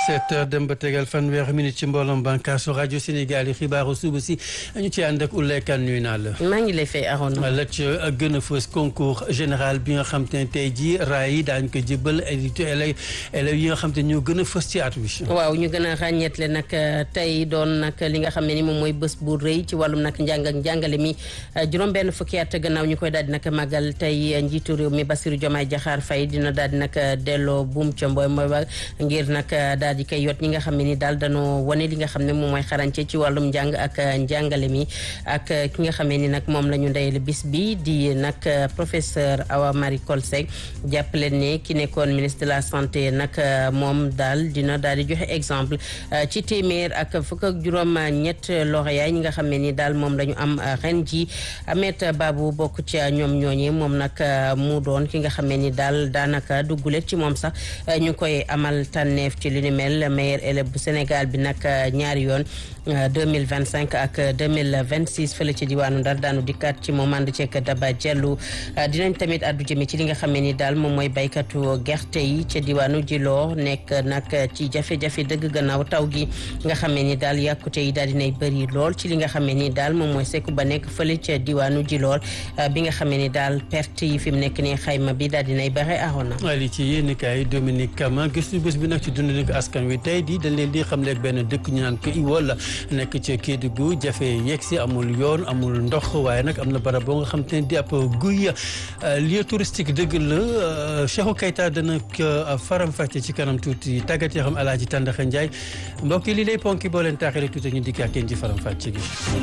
sept heures dem ba tegal fanweeri minute ci mbooloom bànkaasu rajo Sénégal yi xibaaru suba si ñu ci ànd ak Oulaye Kane nuyu naa la. maa ngi lay fay Arona. la ca gën a fës concours général bi nga xam te ne tey jii raay yi daañu ko jëbal élèves élèves yi nga xam te ñoo gën a fës ci at wi. waaw ñu gën a ràññeetle nag tey doon nag li nga xam ne ni moom mooy bés bu rëy ci wàllum nag njàng ak njàngale mi juróom-benn fukki at gannaaw ñu koy daal di nag màggal tey njiitu réew mi Bassirou Diomaye Diakhar Faye dina daal di nag delloo buum ca mboy mboy ba ngir nag daal di koy yot ñi nga xam ne ni daal danoo wane li nga xam ne moom mooy xarañte ci wàllum njàng ak njàngale mi ak ki nga xamee ni nag moom la ñu ndeyale bis bi di nag professeur Awa Marie Coll Seck jàppale ne ki nekkoon ministre de la santé nag moom daal dina daal di joxe exemple ci téeméer ak fukk ak juróom ñett lauréat ñi nga xam ne ni daal moom la ñu am ren ji Amet Babu bokk ci ñoom ñooñee moom nag mu doon ki nga xam ne ni daal daanaka duggulet ci moom sax ñu koy amal tànneef ci li ni mel meilleur élève bu Sénégal bi nag ñaari yoon 2025 ak 2026 fële ci diwaanu Ndar daanu dikkaat ci moom ànd ceeg Daba Diallo dinañ tamit addu jëme ci li nga xam ne ni daal moom mooy baykatu gerte yi ca diwaanu Djilor nekk nag ci jafe-jafe dëgg gannaaw taw gi nga xam ne ni daal yàkkute yi daal dinay bëri lool ci li nga xam ne ni daal moom mooy sekku ba nekk fële ca diwaanu Djilor bi nga xam ne ni daal perte yi fi mu nekk nii xayma bi daal dinay bare arona ali ci yéen kaay Dominique Kama gëstu bés bi nag ci dund ko askan wi tey di dañ leen di xam leeg benn dëkk ñu naan ko Iwol nekk ca Kédougou jafe yegg si amul yoon amul ndox waaye nag am na barab boo nga xam te ne di ab guy lieu touristique dëgg la Cheikhou Keita dana ko faram-fàcce ci kanam tuuti tàggat yoo xam Alaaji Tàndaxa Njaay mbokk yi li lay ponki boo leen taaxee tuuti ñu dikk ak yéen ci faram-fàcce gi.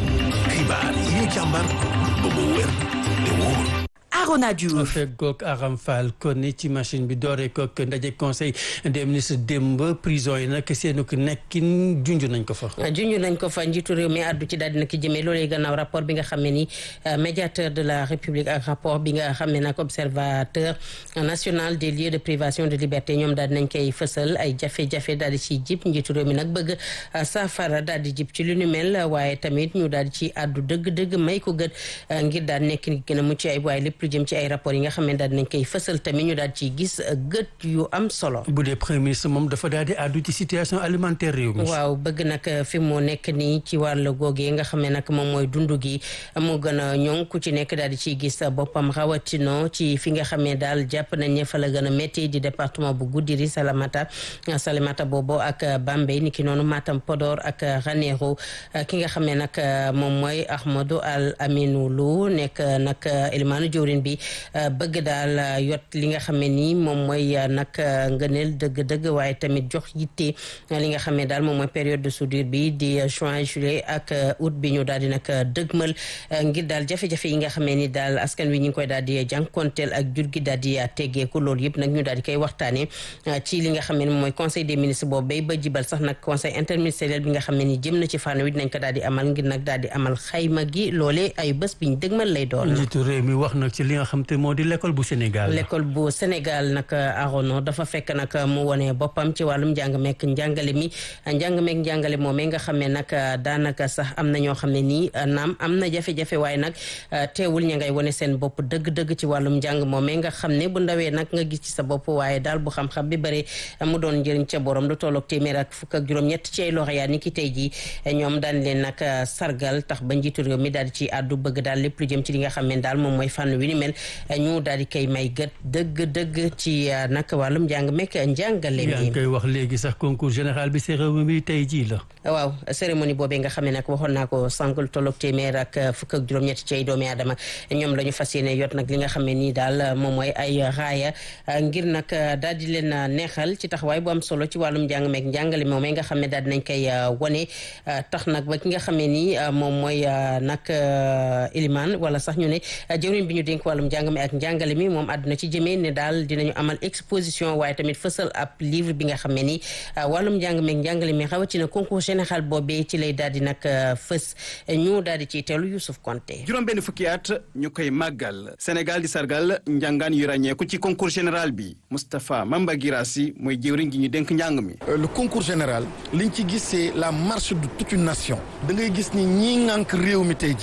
xibaar yi ñu càmbar ba mu wér te wóor. Arona Diouf feggoog Aram Fall kon ci machine bi dooree kook ndaje conseil des ministres démb prison yi nag seenu ko nekkin junj nañ ko fa. junj nañ ko fa njiitu réew mi àddu ci daal dina ki jëmee loolee gannaaw rapport bi nga xam ne ni médiateur de la république ak rapport bi nga xam ne nag observateur national des lieux de privation de liberté ñoom daal dinañ koy fësal ay jafe-jafe daal di ciy jib njiitu réew mi nag bëgg saafara daal di jib ci lu nu mel waaye tamit ñu daal di ci àddu dëgg-dëgg may ko gët ngir daal nekk gën a mucc ay waaye lépp lu jëm ci ay rapport yi nga xam ne daal dinañ koy fësal tamit ñu daal ci gis gët yu am solo. bu dee premier ministre moom dafa daal di àddu ci situation alimentaire réew mi. waaw bëgg nag fi mu nekk nii ci wàllu googee nga xam ne nag moom mooy dund gi mu gën a ñoŋ ku ci nekk daal di ciy gis boppam rawatino ci fi nga xam ne daal jàpp nañ ne fa la gën a métti di département bu Goudiri Salamata Salamata boobu ak Bambey niki noonu Matam Podor ak Ranérou ki nga xam ne nag moom mooy Ahmadou Al Aminou Lou nekk nag Elimane jawrin bi bëgg daal yot li nga xam ne nii moom mooy nag ngëneel dëgg-dëgg waaye tamit jox yitte li nga xam ne daal moom mooy période de soudure bi di juin juillet ak août bi ñu daal di nag dëgmal ngir daal jafe-jafe yi nga xam ne ni daal askan wi ñu ngi koy daal di jànkonteel ak jur gi daal di teggeeku loolu yëpp nag ñu daal di koy waxtaane ci li nga xam ne moom mooy conseil des ministres boobu bay ba jibal sax nag conseil interministériel bi nga xam ne ni jëm na ci fànn wi dinañ ko daal di amal ngir nag daal di amal xayma gi loolee ay bés biñ dëgmal lay doon njiitu réew mi wax nag ci li nga xam te moo di l'école bu Sénégal. l'école bu Sénégal nag arono dafa fekk nag mu wone boppam ci wàllum njàng meek njàngale mi njàng meek njàngale moomee nga xam ne nag daanaka sax am na ñoo xam ne nii naam am na jafe-jafe waaye nag teewul ña ngay wone seen bopp dëgg-dëgg ci wàllum njàng moomee nga xam ne bu ndawee nag nga gis ci sa bopp waaye daal bu xam-xam bi bëri mu doon njëriñ ca borom lu tolloog téeméer ak fukk ak juróom-ñett ci ay lauréat ni ki tey jii ñoom daan leen nag sargal tax ba njiitu réew mi daal di ci àddu bëgg daal lépp lu jëm ci li nga xam ne daal moom mooy fànn wi ni mel ñu daal di koy may gët dëgg-dëgg ci nag wàllum njàng mekk njàngale mi. yaa ngi koy wax léegi sax concours général bi cérémonie bi tey jii la. waaw cérémonie boobee nga xam ne nag waxoon naa ko sànq lu tolloog téeméer ak fukk ak juróom-ñett ci ay doomi aadama ñoom la ñu fas yéene yot nag li nga xam ne nii daal moom mooy ay raaya ngir nag daal di leen neexal ci taxawaay bu am solo ci wàllum njàng meek njàngale moom nga xam ne daal dinañ koy wone tax nag ba ki nga xam ne nii moom mooy nag ilimaan wala sax ñu ne jëwriñ bi ñu dénk wàllum njàng mi ak njàngale mi moom àdduna ci jëmee ne daal dinañu amal exposition waaye tamit fësal ab livre bi nga xam ne ni wàllum njàng meek njàngale mi rawatina concours général boobee ci lay daal di nag fës ñu daal di ciy teelu Youssouf Konté juróom benn fukki at ñu koy màggal Sénégal di sargal njàngaan yu ràññeeku ci concours général bi Moustapha Mamba Girassi mooy jëwriñ gi ñu dénk njàng mi le concours général liñ ci gis c'est la marche de toute une nation da ngay gis ni ñii ŋànk réew mi tey jii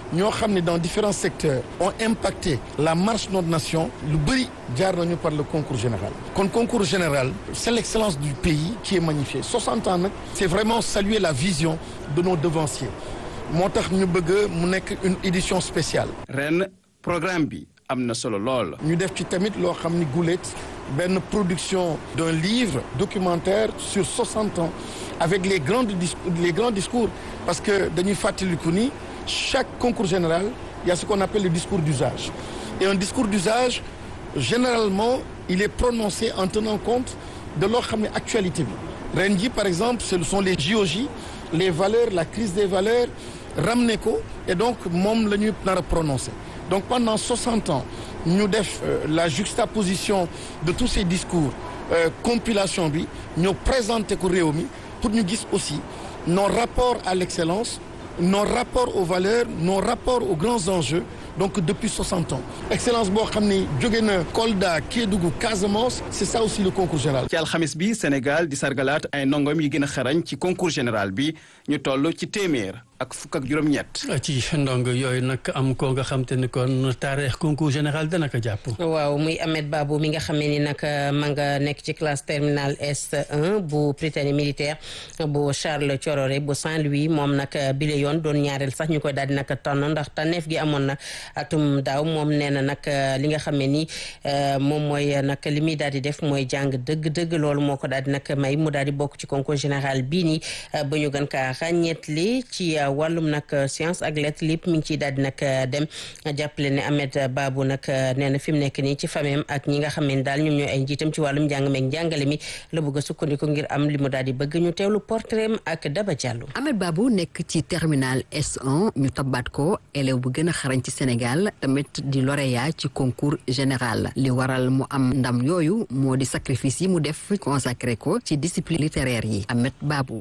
ñoo xam ne dans différents secteurs ont impacté la marche de notre nation lu bëri jaar nañu par le concours général kon concours général c'est l'excellence du pays qui est magnifiée 60 ans nag c'est vraiment saluer la vision de nos devanciers moo tax ñu bëgg mu nekk une édition spéciale ren programme bi am na solo lool. ñu def ci tamit loo xam ni gulet benn production d'un livre documentaire sur 60 ans avec les grands discours les grands discours parce que dañuy fàttaliku ni chaque concours général il y a ce qu'on appelle le discours d'usage et un discours d'usage généralement il est prononcé en tenant compte de loo xam ne actualité bi ren ji par exemple ce sont les JOJ les valeurs la crise des valeurs ramené ko et donc moom la ñuy nar a prononcé donc pendant 60 ans ñu def la juxtaposition de tous ces discours euh, compilation bi ñoo présenté ko réew mi pour ñu gis aussi nos rapports à l'excellence nos rapports aux valeurs nos rapports aux grands enjeux donc depuis 60 ans excellence boo xam ne jóge na Kolda Kédougou Casamance c'est ça aussi le concours général. ci alxamis bi Sénégal di sargalaat ay ndongom yi gën a xarañ ci concours général bi ñu toll ci téeméer ak fukk ak juróom-ñett. ci ndong yooyu nag am ko nga xam te ni kon taarix concours général dana ko jàpp. waaw muy Ahmed Babou mi nga xamee ni nag ma nga nekk ci classe terminale S1 bu Prytanée militaire bu Charles Thiororé bu Saint-Louis moom nag bile yoon doon ñaareel sax ñu koy daal di nag tànn ndax tànneef gi amoon na atum daaw moom nee na nag li nga xamee ni moom mooy nag li muy daal di def mooy jàng dëgg-dëgg loolu moo ko daal di nag may mu daal di bokk ci concours général bii nii ba ñu gën kaa ràññeetli ci. wàllum nag science ak lettres lépp mi ngi ciy daal di nag dem jàppale ne Ahmed Babou nag nee na fi mu nekk nii ci famem ak ñi nga xam ne daal ñoom ñooy ay njiitam ci wàllum njàng meeg njàngale mi la bëgg a sukkandiku ngir am li mu daal di bëgg ñu teewlu portrait ak Daba Diallo. Ahmed Babou nekk ci terminal S1 ñu tabbaat ko élève bu gën a xarañ ci Sénégal tamit di lauréat ci concours général li waral mu am ndam yooyu moo di sacrifice yi mu def consacré ko ci discipline littéraire yi Ahmed Babou.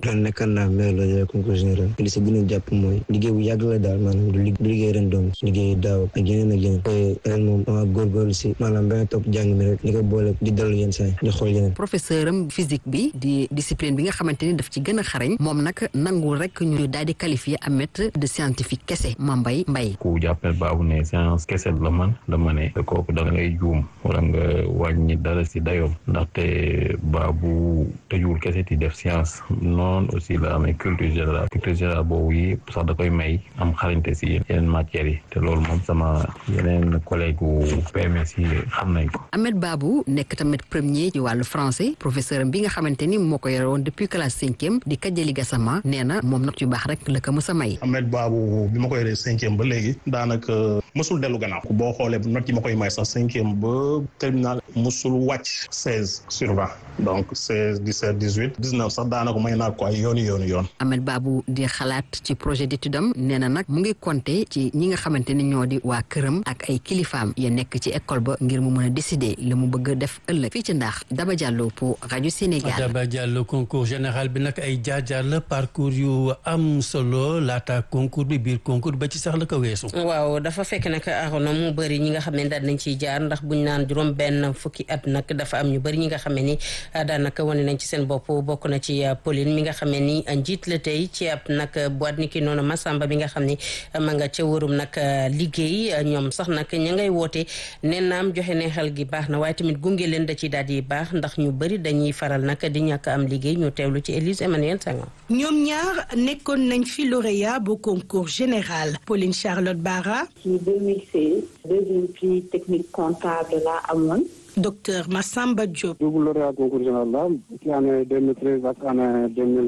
jàpp mooy liggéey bu yàgg la daal maanaam du liggéey ren doom liggéey daaw ak yeneen ak yeneen te ren moom dama góorgóorlu si maanaam benn topp jàng mi rek li ko boole di dallu yenn saa yi di xool yeneen professeur am physique bi di discipline bi nga xamante ni daf ci gën a xarañ moom nag nangul rek ñu daal di qualifier Ahmed de scientifique kese Mambay Mbay ku jàppale baabu ne science kese la man la ma ne te kooku da ngay juum wala nga wàññi dara si dayoom ndaxte baabu tëjuwul kese di def science noonu aussi la amee culture générale culture générale boobu yi sax da koy may am xarañte si yeneen matières yi te loolu moom sama yeneen collègue wu PMS yi xam nañ ko. Ahmed Babou nekk tamit premier ci wàllu français professeur bi nga xamante ni moo ko yore woon depuis classe cinquième di Kajali Gassama nee na moom note yu baax rek la ko mës a may. Ahmed Babou bi ma ko yoree cinquième ba léegi daanaka mësul dellu gannaaw boo xoolee note yi ma koy may sax cinquième ba terminal mësul wàcc seize sur vingt donc seize dix-sept dix-huit dix-neuf sax daanaka may naa ko ay yooni yooni yoon. Ahmed Babou di xalaat ci projet d'étude am nee na nag mu ngi compter ci ñi nga xamante ni ñoo di waa këram ak ay kilifaam ya nekk ci école ba ngir mu mën a décider li mu bëgg a def ëllëg fii ci ndax Daba Diallo pour rajo Sénégal. Daba Diallo concours général bi nag ay jaar-jaar la parcours yu am solo laata concours bi biir concours ba ci sax la ko weesu. waaw dafa fekk nag Arona mu bëri ñi nga xam ne daal nañ ciy jaar ndax buñ naan juróom benn fukki at nag dafa am ñu bëri ñi nga xam ne ni daanaka wane nañ ci seen bopp bokk na ci Pauline mi nga xam ne ni njiit la tey ci ab nag boîte ni ki noonu Massamba bi nga xam ne ma nga ca wërum nag liggéey ñoom sax nag ña ngay woote nee naam joxe ne xel gi baax na waaye tamit gunge leen da ciy daal di baax ndax ñu bëri dañuy faral nag di ñàkk am liggéey ñu teewlu ci Élise Emmanuel Senghor. ñoom ñaar nekkoon nañ fi lauréat bu concours général Pauline Charlotte Bara. ci 2016 deuxième prix technique comptable la amoon. docteur Massamba Diop. double lauréat concours général la ci année 2013 ak année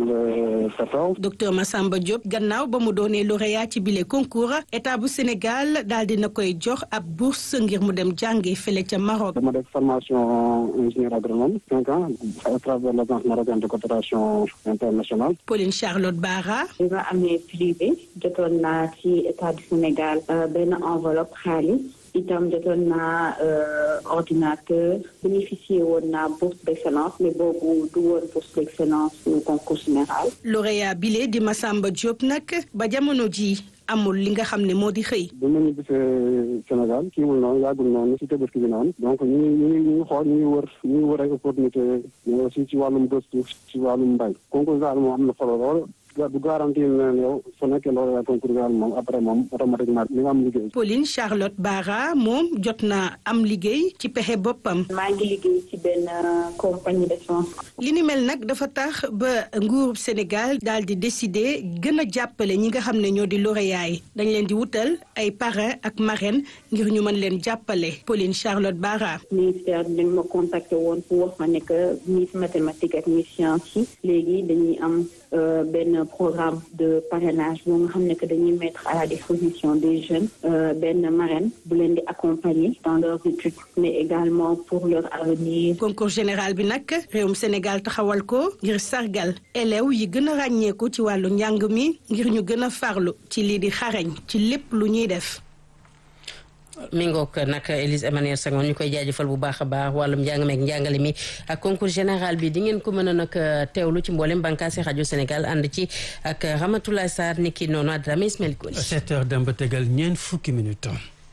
2014. docteur Massamba Diop gannaaw ba mu doonee lauréat ci bile concours état bu Sénégal daal dina koy jox ab bourse ngir mu dem jànge fële ca Maroc. dama def formation ingénieur agronome cinq ans à travers l'agence marocaine de coopération internationale. Pauline Charlotte Bara. bi ma amee privé jotoon naa ci état du Sénégal benn enveloppe xaalis. itam jotoon naa ordinateur bénéficié woon naa bourse d'excellence mais boobu du woon bourse d'excellence au concours général. lauréat bile di Massamba Diop nag ba jamono ji amul li nga xam ne moo di xëy. bu ma ñibbisee Sénégal kii wul noonu yàggul noonu ci tabaski bi noonu donc ñu ngi ñu ngi ñu ngi xool ñu ngi wër ñu ngi wër ay opportunité mais aussi ci wàllum gëstu ci wàllum mbay concours daal moo am na solo lool du garantir leen yow su nekkee lauréat concours bi moom après moom automatiquement li nga am liggéey. Pauline Charlotte Bara moom jot na am liggéey ci pexe boppam. maa ngi liggéey ci benn compagnie d'assurance. li ni mel nag dafa tax ba nguurub Sénégal daal di décider gën a jàppale ñi nga xam ne ñoo di lauréat yi dañ leen di wutal ay parrain ak marraine ngir ñu mën leen jàppale Pauline Charlotte Bara. ministère dañ ma contacté woon pour wax ma ne que Miss mathématique ak Miss science yi léegi dañuy am benn programme de parrainage boo nga xam ne que dañuy mettre à la disposition des jeunes benn marraine bu leen di accompagner dans leurs études mais également pour leur avenir. concours général bi nag réewum Sénégal taxawal ko ngir sargal élèves yi gën a ràññeeku ci wàllu njàng mi ngir ñu gën a farlu ci lii di xarañ ci lépp lu ñuy def. mi ngoog nag Élise Emmanuel Senghor ñu koy jaajëfal bu baax a baax wàllum njàng meeg njàngale mi ak concours général bi di ngeen ko mën a nag teewlu ci mboolem bànqaasi rajo Sénégal ànd ci ak Ramatoulaye Sarr ni ki noonu Adramé Ismaël Koli. 7 heures dem ba tegal ñeent fukki minutes.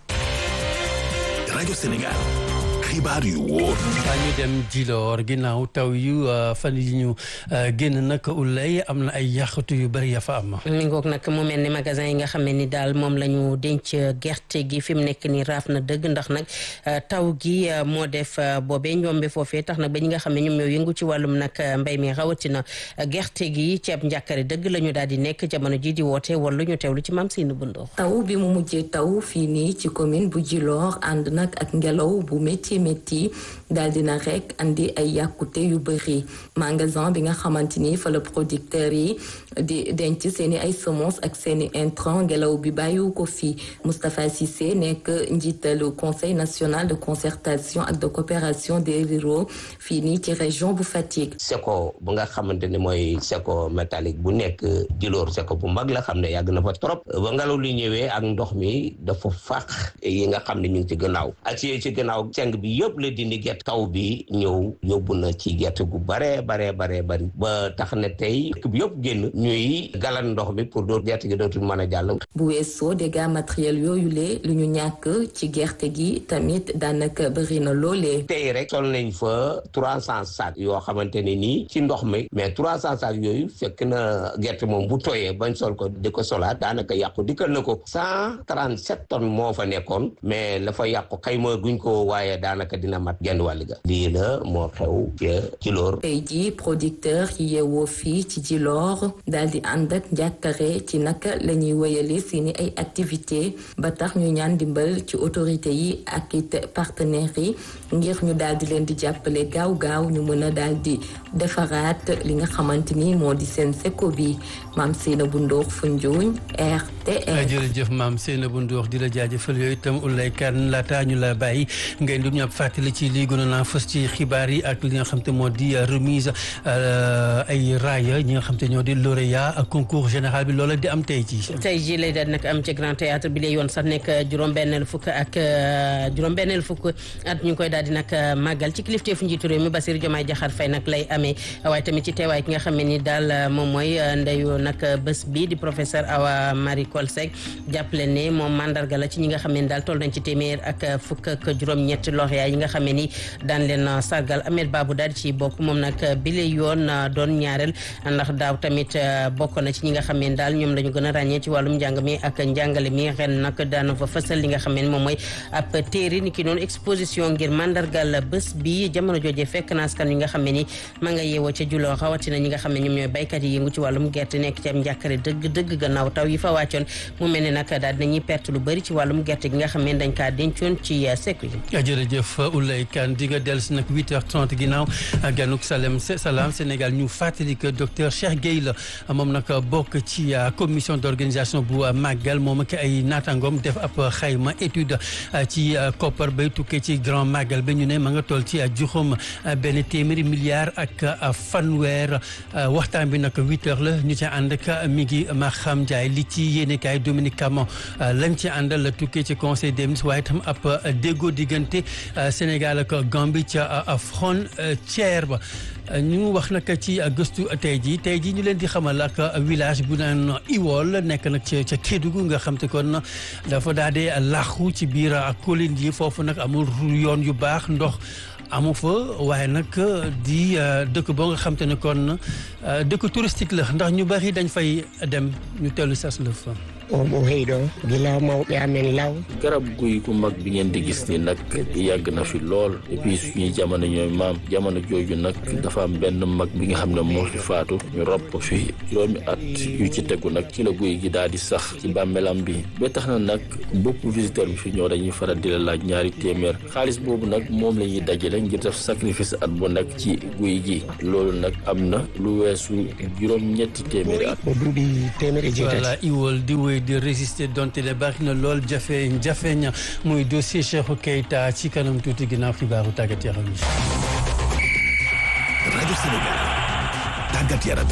rajo Sénégal. xibaar yu wóor. waa ñu dem Djilor ginnaaw taw yu fan yi ñu génn nag ulay am na ay yàqatu yu bëri ya fa am. mi ngoog nag mu mel ni magasin yi nga xam ne ni daal moom la ñu denc gerte gi fi mu nekk nii raaf na dëgg ndax nag taw gi moo def boobee ñoombe foofee tax nag ba ñi nga xam ne ñoom ñoo yëngu ci wàllum nag mbay mi rawatina gerte gi ceeb njàkkare dëgg la ñu daal di nekk jamono ji di woote wala ñu teewlu ci maam Seynou Bundoor. taw bi mu mujjee taw fii nii ci commune bu Djilor ànd nag ak ngelaw bu métti métti daal dina rek andi ay yàkkute yu bëri magasin bi nga xamante ni fa la producteurs yi di denc seeni ay semences ak seeni intrants ngelaw bi bàyyiwu ko fii Moustapha Cissé nekk njiitalu conseil national de concertation ak de coopération des ruraux fii nii ci région bu Fatick. seko bu nga xamante ne mooy seko métallique bu nekk Djilor seko bu mag la xam ne yàgg na fa trop ba ngelaw li ñëwee ak ndox mi dafa fàq yi nga xam ne ñu ngi ci gannaaw ak ci gannaaw seng bi yëpp la dindi gerte taw bi ñëw yóbbu na ci gerte gu bare bare bare bari ba tax na tey dëkk bi yëpp génn ñuy galan ndox mi pour doo gerte gi dootul mën a jàll bu weesoo dégâts matériels yooyu lee lu ñu ñàkk ci gerte gi tamit daanaka bëri na loolee tey rek sol nañ fa trois cent sacs yoo xamante ne nii ci ndox mi mais trois cent sacs yooyu fekk na gerte moom bu tooyee bañ sol ko di ko solaat daanaka yàqu dikkal na ko cent trente sept tonnes moo fa nekkoon mais la fa yàqu xayma guñ ko waaye daanaka dina mat genn wàll ga lii la moo xew ca Djilor tey jii producteur yi yeewoo fii ci Djilor daal di ànd ak njàkkare ci naka la ñuy wéyale seeni ay activité ba tax ñu ñaan dimbal ci autorité yi ak it partenaires yi ngir ñu daal di leen di jàppale gaaw gaaw ñu mën a daal di defaraat li nga xamante ni moo di seen seko bi maam Seynabou Ndour Foundiougne RTR. jërëjëf maam Seynabou Ndour di la jaajëfal yooyu itam Oulay Kane laata ñu la bàyyi ngay du ñu ab fàttali ci lii gënoon naa fës ci xibaar yi ak li nga xam te moo di remise ay raaya ñi nga xam te ñoo di lauréat ak concours général bi loola di am tey jii. tey jii lay daal nag am ci grand théâtre bi lay yoon sax nekk juróom-benneel fukk ak juróom-benneel fukk at ñu ngi koy daal di nag màggal ci kilifteefu njiitu réew mi Bassirou Diomaye Diakhar Faye nag lay amee waaye tamit ci teewaay ki nga xam ne ni daal moom mooy ndeyu nag bés bi di professeur Awa Marie Coll Seck jàppale ne moom mandarga la ci ñi nga xam ne daal toll nañ ci téeméer ak fukk ak juróom-ñett lauréat yi nga xam ne ni daan leen sargal Ahmed Babou daal ci bokk moom nag bile yoon doon ñaareel ndax daaw tamit bokk na ci ñi nga xam ne daal ñoom la ñu gën a ràññee ci wàllum njàng mi ak njàngale mi ren nag daana fa fësal li nga xam ne moom mooy ab téere ni ki noonu exposition ngir mandargal bés bi jamono jooje fekk na askan yi nga xam ne ni ma nga yeewoo ca juloo rawatina ñi nga xam ne ñoom ñooy baykat yi yëngu ci wàllum gerte nekk ci am njàkkare dëgg dëgg gannaaw taw yi fa wàccoon mu mel ne nag daal dinañuy perte lu bëri ci wàllum gerte gi nga xam ne dañ kaa dencoon ci sekku yi jërëjëf Oulay Kane di nga dellu si nag 8h30 ginnaaw ganuk Salem Salam Sénégal ñu fàttali que docteur Cheikh Gueye la moom nag bokk ci commission d'organisation bu màggal moom ak ay naataangoom def ab xayma étude ci koppar bay tukkee ci grand màggal ba ñu ne ma nga toll ci juróom benn téeméeri milliards ak fanweer waxtaan bi nag 8h la ñu ci ànd ak mi ngi Maham Ndiaye li ci yéenekaay Dominique Camon lañ ci àndal la tukkee ci conseil des ministres waaye itam ab déggoo diggante Sénégal ak Gambie ca frontière ba ñu wax nag ci gëstu tey jii tey jii ñu leen di xamal ak village bu naan Iwol nekk nag ca ca Kédougou nga xam te kon dafa daal di làqu ci biir colline yi foofu nag amul yoon yu baax ndox amu fa waaye nag di dëkk boo nga xam te ne kon dëkk touristique la ndax ñu bari dañ fay dem ñu tellu sas la fa omo heyɗo gila mawɓe amen law garab guy gu mag bi ngeen di gis ni nag yàgg na fi lool et puis suñuy jamono ñooy maam jamono jooju nag dafa am benn mag bi nga xam ne moo fi faatu ñu rob ko fi juróomi at yu ci tegu nag ci la guy gi daal di sax ci bàmmeelam bi ba tax na nag bopp visiteur bi fi ñëw dañuy faral di la laaj ñaari téeméer xaalis boobu nag moom la ñuy dajale ngir def sacrifice at bu nekk ci guy gi loolu nag am na lu weesu juróom ñetti téeméeri at o duuɓi téeméer e jeetati voilà iwol di wéy di résister donte le bari na lool jafe jafeñ muy dossier Cheikhou Keita ci kanam tuuti ginnaaw xibaaru tàggat yaram yi. rajo Sénégal tàggat yaram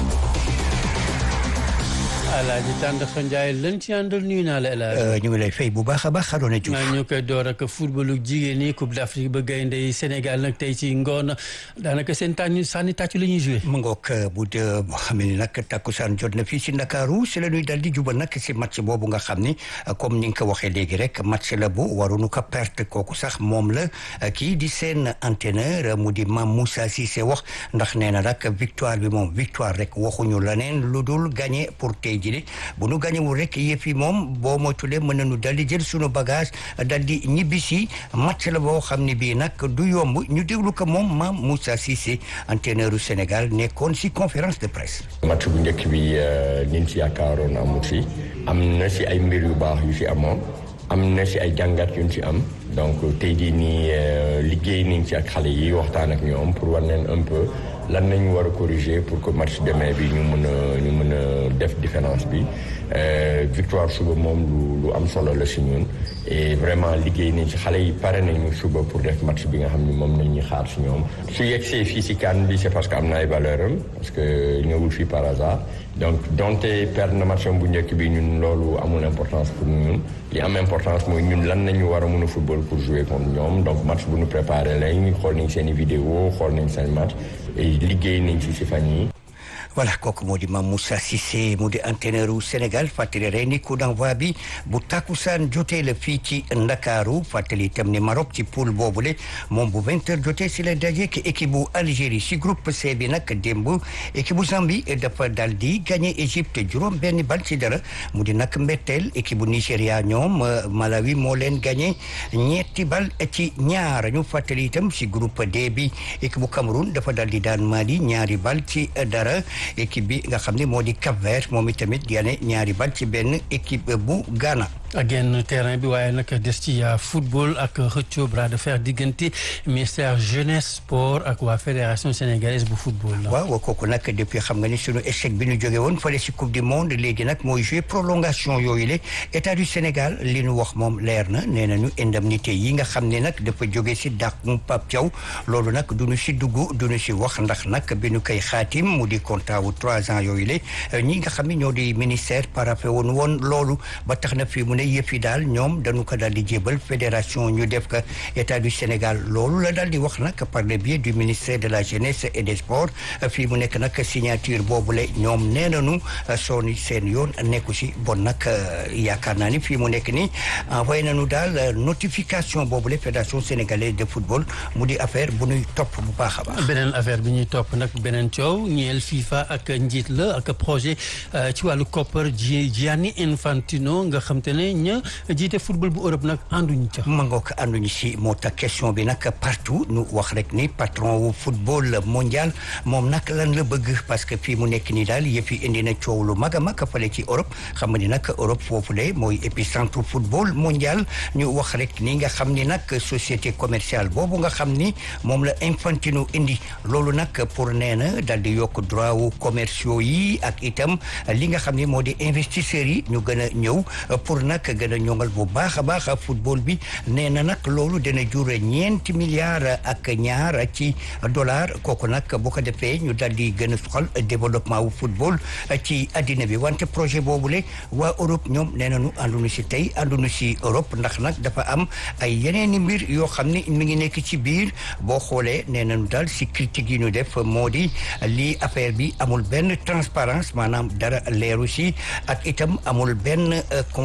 Alaaji Tàndaxa Njaay lan ci àndal nuyu naa la El Hadj. ñu ngi lay fay bu baax a baax Arona Diouf. ñu koy door ak footballu jigéen ñi Coupe d'Afrique ba gaynde yi Sénégal nag tey ci ngoon daanaka seen tànn sànni tàccu la ñuy joué. mu ngoog bu dee boo xam ne nag takkusaan jot na fii si Ndakaaru si la ñuy dal di jubal nag si match boobu nga xam ni comme ni nga ko waxee léegi rek match la bu waruñu ko perte kooku sax moom la kii di seen entraîneur mu di Mame Moussa Cissé wax ndax nee na nag victoire bi moom victoire rek waxuñu leneen lu dul gagné pour tey jii bu nu gañewul rek yëf yi moom boo moytulee mën nañu dal di jël sunu bagage dal di ñibbisi match la boo xam ne bii nag du yomb ñu déglu ko moom Mame Moussa Cissé entraîneur u Sénégal nekkoon si conférence de presse. match bu njëkk bi niñ si yaakaaroon amut si am na si ay mbir yu baax yu si amoon am na si ay jàngat yu ñu si am donc tey jii nii liggéey nañ si ak xale yi waxtaan ak ñoom pour war leen un peu. lan nañu war a corriger pour que match demain bi ñu mën a ñu mën a def différence bi victoire suba moom lu lu am solo la si ñun et vraiment liggéey nañ si xale yi pare nañu suba pour def match bi nga xam ni moom nañ ñuy xaar si ñoom su yegsee fii si CAN bi c'est parce que am na ay valeur am parce que ñëwul fii par hasard donc donte perdre na match bu njëkk bi ñun loolu amul importance pour ñun li am importance mooy ñun lan nañu war a mën a football pour jouer contre ñoom donc match bu ñu préparé lañ xool nañ seen i vidéo xool nañ seen match liggéey nañ ci si fan yi voilà kooku moo di Mame Moussa Cissé mu di entraîneur u Sénégal fàttali rek ni coup d'envoi bi bu takkusaan jotee la fii ci Ndakaaru fàttali itam ni Maroc ci poule boobule moom bu vingt heures jotee si la daje ki équipe bu Algérie si groupe C bi nag démb équipe bu Zambie dafa dal di gagné Égypte juróom benn bal ci dara mu di nag mbetteel équipe bu Nigéria ñoom Malawi moo leen gagné ñetti bal ci ñaar ñu fàttali itam si groupe D bi équipe bu Cameroun dafa dal di daan Mali ñaari bal ci dara. équipe bi nga xam ne moo di Cap Vert moom itamit yane ñaari bal ci benn équipe bu Ghana. ak genn terrain bi waaye nag des ci football ak xëccoo bras de fer diggante ministère jeunesse sport ak waa fédération sénégalaise bu football la. waaw kooku nag depuis xam nga ni sunu échec bi ñu jóge woon fële si coupe du monde léegi nag mooy jouer prolongation yooyu la état du Sénégal li nu wax moom leer na nee nañu indemnité yi nga xam ne nag dafa jóge si dàq mu Pape Thiaw loolu nag du ñu si dugg du ñu si wax ndax nag bi ñu koy xaatim mu di contrat wu trois ans yooyu la ñi nga xam ne ñoo di ministère parapé woon woon loolu ba tax na fii mu ne yëf yi daal ñoom dañu ko daal di jébal fédération ñu def ko état du Sénégal loolu la daal di wax nag par le biais du ministère de la jeunesse et des sports fii mu nekk nag signature boobule ñoom nee nañu sooni seen yoon nekku si bon nag yaakaar naa ni fii mu nekk ni envoyé nañu daal notification boobule fédération sénégalaise de football mu di affaire bu ñuy topp bu baax a baax. beneen affaire bi ñuy topp nag beneen coow ñeel FIFA ak njiit la ak projet ci wàllu koppar Gianni Infantino nga xam te ne ña jiite football bu Europe nag ànduñu ca. ma ngoog ànduñu si moo tax question bi nag partout nu wax rek ni patron wu football mondial moom nag lan la bëgg parce que fii mu nekk nii daal yëf yi indi na coow lu mag a mag fale ci Europe xam nga ni nag Europe foofu de mooy épicentre football mondial ñu wax rek ni nga xam ni nag société commerciale boobu nga xam ni moom la Infantino indi loolu nag pour nee na daal di yokk droit wu commerciaux yi ak itam li nga xam ni moo di investisseurs yi ñu gën a ñëw pour nag gën a ñongal bu baax a baax football bi nee na nag loolu dana jur ñeenti milliards ak ñaar ci dollar kooku nag bu ko defee ñu daal di gën a soxal développement wu football ci addina bi wante projet boobule waa Europe ñoom nee nañu ànduñu si tey ànduñu si Europe ndax nag dafa am ay yeneeni mbir yoo xam ni mi ngi nekk ci biir boo xoolee nee nañu daal si critique yi ñu def moo di lii affaire bi amul benn transparence maanaam dara leeru si ak itam amul benn concertation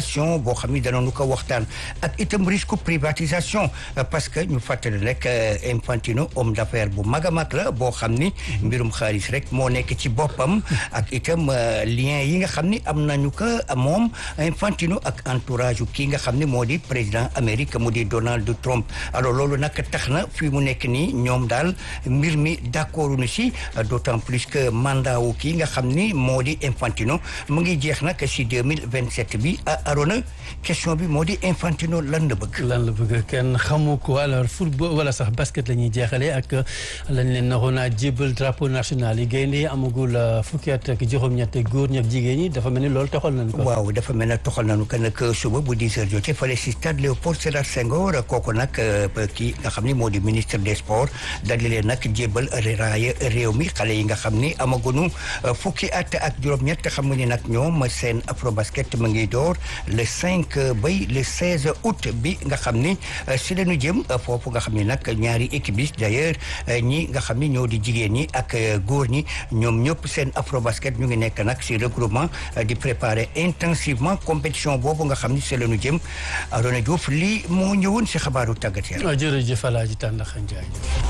migration boo xam ni danañu ko waxtaan ak itam risque privatisation parce que ñu fàttali rek Infantino homme d'affaires bu mag a mag la boo xam ni mbirum xaalis rek moo nekk ci boppam ak itam lien yi nga xam ni am nañu ko moom Infantino ak entourage kii nga xam ni moo di président Amérique mu di Donald Trump alors loolu nag tax na fii mu nekk nii ñoom daal mbir mi d'accord nu si d'autant plus que mandat wu kii nga xam ni moo di Infantino mu ngi jeex nag si 2027 bi Arona question bi moo di Infantino lan la bëgg. lan la bëgg kenn xamu ko alors football wala sax basket la ñuy jeexalee ak lañ leen naroon a jébal drapeau national yi gaynde amagul fukki at ak juróom-ñett góor ñi ak jigéen ñi dafa mel ni loolu toxal nañ ko. waaw dafa mel ne toxal nañu ko nag suba bu 10 heures jotee fële si stade Léopold Sédar Senghor kooku nag kii nga xam ni moo di ministre des sports daal di leen nag jébal raaya réew mi xale yi nga xam ni amaguñu fukki at ak juróom-ñett xam nga ni nag ñoom seen afrobasket mu ngi door le 5 bay le 16 août bi nga xam ni si lañu jëm foofu nga xam ni nag ñaari équipe yi d'ailleurs ñi nga xam ni ñoo di jigéen ñi ak góor ñi ñoom ñëpp seen afrobasket ñu ngi nekk nag si regroupement di préparer intensivement compétition boobu nga xam ni si lañu jëm Arona Diouf lii moo ñëwoon si xabaaru tàggat yaram. jërëjëf Alaaji Tàndaxa Njaay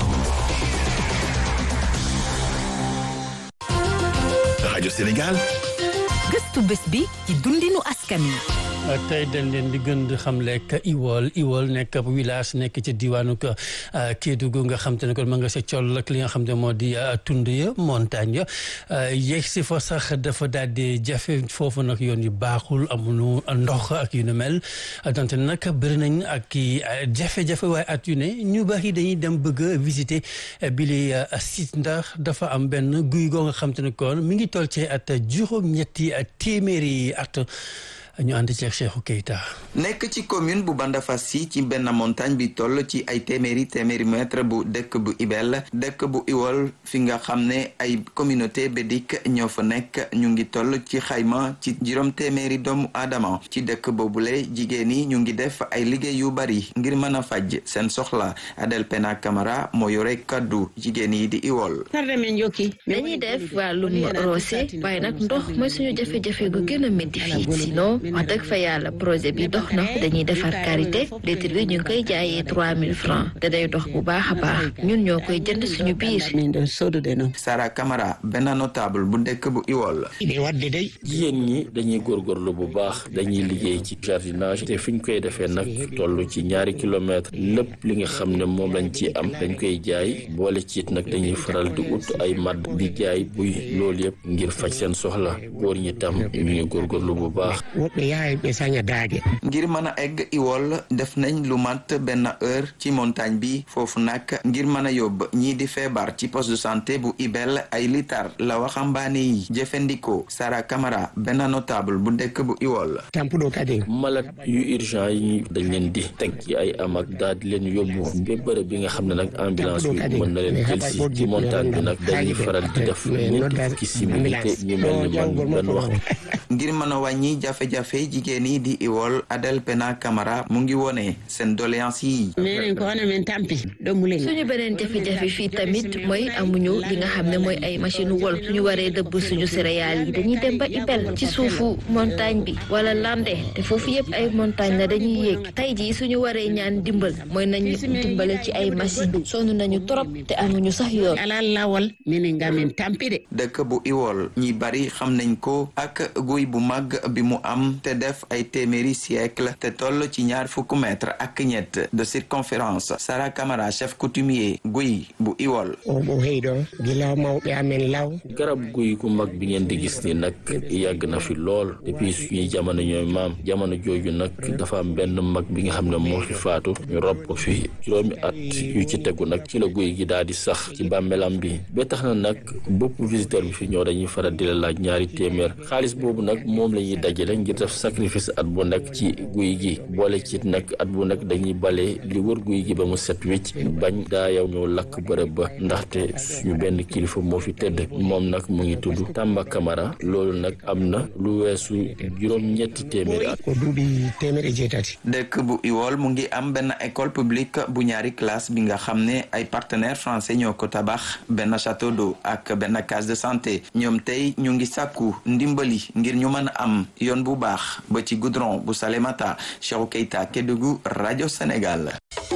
rajo Sénégal. gëstu bés bi ci dundinu askan wi. tey dañ leen di gën di xamle ak Iwol Iwol nekk ab village nekk ci diwaanu Kédougou nga xam te ne kon ma nga sa col ak li nga xam te moo di tund ya montagne ya yegg si fa sax dafa daal di jafe foofu nag yoon yu baaxul amuñu ndox ak yu nu mel donte nag bëri nañ ak i jafe-jafe waaye at yu ne ñu bari dañuy dem bëgg a visiter bi li site ndax dafa am benn guy goo nga xam te ne kon mi ngi toll ci at juróom-ñetti téeméeri at. ñu ànd ci Cheikhou Keita nekk ci commune bu Bandafassi ci benn montagne bi toll ci ay téeméeri téeméeri mètre bu dëkk bu Ibel dëkk bu Iwol fi nga xam ne ay communauté bédik ñoo fa nekk ñu ngi toll ci xayma ci juróom téeméeri doomu aadama ci dëkk boobule jigéen yi ñu ngi def ay liggéey yu bari ngir mën a faj seen soxla Adel Pena Camara moo yore kaddu jigéen yi di Iwol dañuy def wàllum roose waaye nag ndox mooy suñu jafe-jafe gu gën a métti fii sinon wax dëgg fa yàlla projet bi dox na dañuy defar karité litre bi ñu ngi koy jaayee trois mille francs te day dox bu baax a baax ñun ñoo koy jënd suñu biir. Sara Camara benn notable bu dëkk bu Iwol. jigéen ñi dañuy góorgóorlu bu baax dañuy liggéey ci jardinage te fi ñu koy defee nag toll ci ñaari kilomètre lépp li nga xam ne moom lañ ci am dañ koy jaay boole ci it nag dañuy faral di ut ay madd di jaay buy loolu yëpp ngir faj seen soxla góor ñi tam ñu ngi góorgóorlu bu baax. ngir mën a egg Iwol def nañ lu mat benn heure ci montagne bi foofu nag ngir mën a yóbbu ñii di feebar ci poste de santé bu Ibel ay litar la waxambaane yi jëfandikoo Sara Camara benn notable bu dëkk bu Iwol. malade yu urgent yi dañ leen di teg ci ay amak daal di leen yóbbu ba bërëb bi nga xam ne nag ambulance bi mën na leen jël si ci montagne bi nag dañuy faral di def ñetti fukki simili te ñu mel ni man benn waxtu. ngir mën a wàññi jafe-jafe jigéen yi di Iwol Adel Pena Camara mu ngi wone seen doléance yi. suñu beneen jafe-jafe fii tamit mooy amuñu li nga xam ne mooy ay machine wol suñu waree dëbb suñu céréales yi dañuy dem ba Ibel ci suufu montagne bi wala lande te foofu yëpp ay montagne la dañuy yéeg tey jii suñu waree ñaan dimbal mooy nañu dimbale ci ay machine sonn nañu trop te amuñu sax yoon. dëkk bu Iwol ñi bari xam nañ ko ak guy bu mag bi mu am te def ay téeméeri siècle te toll ci ñaar fukk mètre ak ñett de circonférence Sara Camara chef coutumier guy bu Iwol garab guy gu mag bi ngeen di gis ni nag yàgg na fi lool depuis suñuy jamono ñooy maam jamono jooju nag dafa am benn mag bi nga xam ne moo fi faatu ñu rob ko fi juróomi at yu ci tegu nag ci la guy gi daal di sax ci bàmmeelam bi ba tax na nag bépp visiteur bi fi ñëw dañuy faral di la laaj ñaari téeméer xaalis boobu nag moom la ñuy dajale ngir def sacrifice at bu nekk ci guy gi boole ci nag at bu nekk dañuy bale li wër guy gi ba mu set wicc bañ daa yow ñëw lakk bërëb ba ndaxte suñu benn kilifa moo fi tëdd moom nag mu ngi tudd Tamba Camara loolu nag am na lu weesu juróom-ñetti téeméeri at. dëkk bu Iwol mu ngi am benn école publique bu ñaari classe bi nga xam ne ay partenaires français ñoo ko tabax benn château d'eau ak benn case de santé ñoom tey ñu ngi sàkku ndimbali ngir ngir ñu mën a am yoon bu baax ba ci goudron bu Salémata Cheikhou Keita Kédougou rajo Sénégal.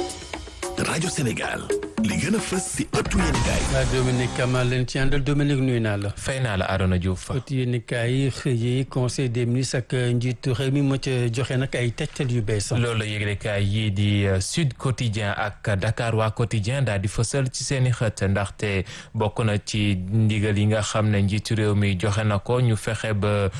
rajo Sénégal li gën a fës si ëttu yéenekaay waa Dominique Kama leen ci àndal Dominique nuyu naa la. fay naa la Arona Diouf. ëttu yéenekaay yi xëy conseil des ministres ak njiitu réew mi moo ca joxe nag ay tegtal yu bees. loolu la yëglekaay yii di Sud Quotidien ak Dakar waa Quotidien daal di fësal ci seen i xët ndaxte bokk na ci ndigal yi nga xam ne njiitu réew mi joxe na ko ñu fexe ba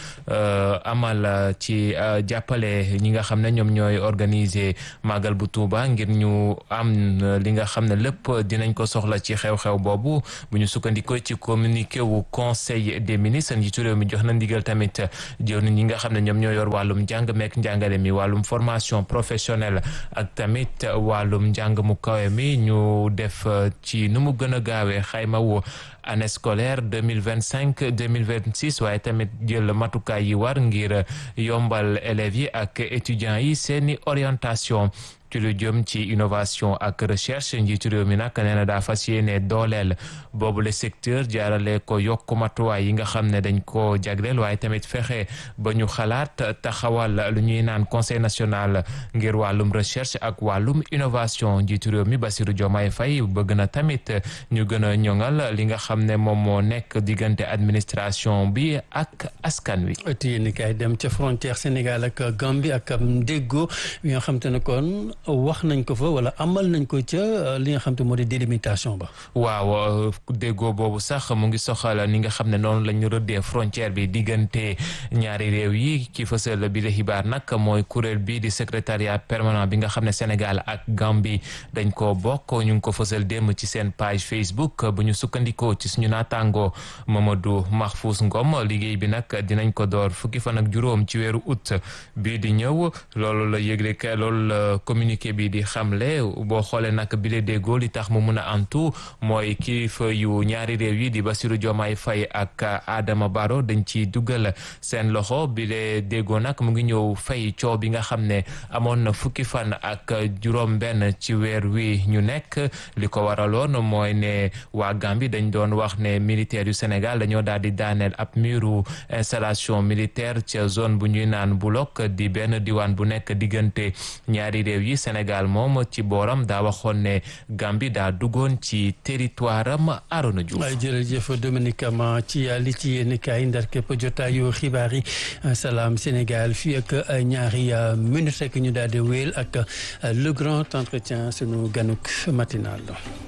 amal ci jàppale ñi nga xam ne ñoom ñooy organiser màggal bu Tuuba ngir ñu am li nga xam ne lépp dinañ ko soxla ci xew-xew boobu bu ñu sukkandikoo ci communiqué wu conseil des ministres njiitu réew mi jox na ndigal tamit jëwriñ ñi nga xam ne ñoom ñoo yor wàllum njàng meek njàngale mi wàllum formation professionnelle ak tamit wàllum njàng mu kawe mi ñu def ci nu mu gën a gaawee xayma wu année scolaire deux mille vingt cinq deux mille vingt six waaye tamit jël matukaay yi war ngir yombal élèves yi ak étudiants yi seeni orientation ci lu jëm ci innovation ak recherche njiitu réew mi nag nee na daa fas yéene dooleel boobu le secteur jaarale ko yokk matuwaay yi nga xam ne dañ ko jagleel waaye tamit fexe ba ñu xalaat taxawal lu ñuy naan conseil national ngir wàllum recherche ak wàllum innovation njiitu réew mi Bassirou Diomaye Faye bëgg na tamit ñu gën a ñoŋal li nga xam ne moom moo nekk diggante administration bi ak askan wi. yéen kay dem ca frontière Sénégal ak Gambie ak déggoo yi nga xam te ne kon. wax nañ ko fa wala amal nañ ko ca li nga xam te moo di délimitation ba. waaw déggoo boobu sax mu ngi soxal ni nga xam ne noonu la ñu rëddee frontière bi diggante ñaari réew yi ki fësal bi la xibaar nag mooy kuréel bii di secrétariat permanent bi nga xam ne Sénégal ak Gambie dañ ko bokk ñu ngi ko fësal démb ci seen page Facebook bu ñu sukkandikoo ci suñu naataango Mamadou Mahfous Ngom liggéey bi nag dinañ ko door fukki fan ak juróom ci weeru août bii di ñëw loolu la yëgle loolu la communiqué bi di xamle boo xoolee nag bile déggoo li tax mu mun a antu mooy kilifa yu ñaari réew yi di Bassirou Diomaye Faye ak Adama Barrow dañ ci dugal seen loxo bile déggoo nag mu ngi ñëw fay coow bi nga xam ne amoon na fukki fan ak juróom benn ci weer wi ñu nekk li ko waraloon mooy ne waa Gambie dañ doon wax ne militaire yu Sénégal dañoo daal di daaneel ab muru installation militaire ca zone bu ñuy naan Bulok di benn diwaan bu nekk diggante ñaari réew yi Sénégal moom ci booram daa waxoon ne Gambie daa duggoon ci territoire am Arona Diouf. waaye jërëjëf Dominique Ama ci li ci yéen kaay ndar képp jotaayu xibaar yi salaam Sénégal fii ak ñaari minutes rek ñu daal di wéyal ak le grand entretien sunu ganuk matinal.